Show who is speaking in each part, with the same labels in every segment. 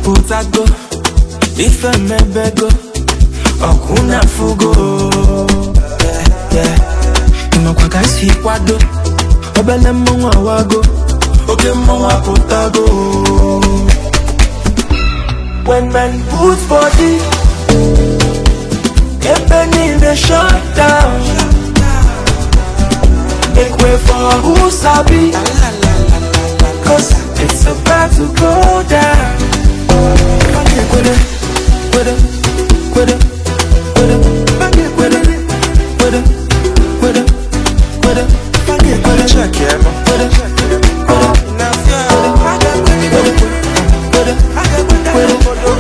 Speaker 1: apụtago ife mebego ọkụ na fugo ịnọkwa ka isi kwado obele mmọnwụ awago oke mmọnwụ apụtago when men put body ebe niile shut down make way for who sabi cause it's about to go down kwede kwede kwede kwede kwede kwede kwede kwede kwede
Speaker 2: Check yeah, man.
Speaker 1: kwede
Speaker 2: Now yeah,
Speaker 1: kwede kwede kwede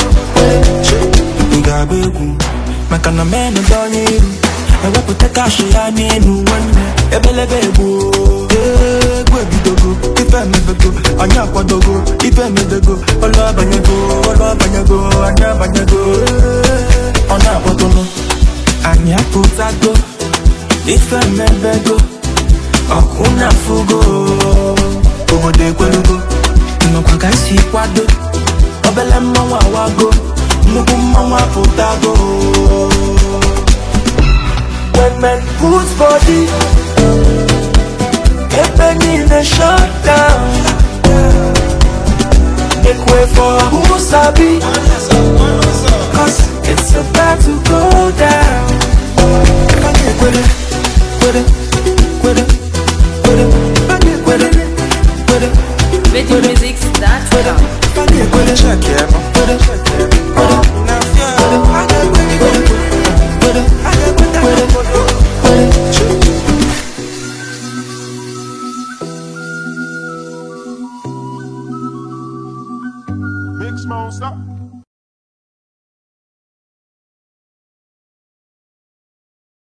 Speaker 1: ị ga-agba egwu maka na menụ dị onye iru ewepụta kashi ya n'elu nwanne ebelebe egbu egwu ebidogo ife emebego anyị akwadogo ife emedego ọlụ abanyego ọlụ abanyego anyị abanyego ọ na-akpọtụnụ anyị apụtago ife emebego ọkụ na fugo obodo ekwelugo nnọkwa ka isi kwado obele mmanwụ awago nnukwu mmanwụ apụtago when men put body ebe niile shut down make way for who sabi cause it's about to go down kwede kwede kwede kwede kwede kwede
Speaker 3: VeggieMusics.com.
Speaker 1: kwede
Speaker 2: check yeah, man.
Speaker 1: kwede kwede
Speaker 2: Now yeah,
Speaker 4: Big Smoke, stop.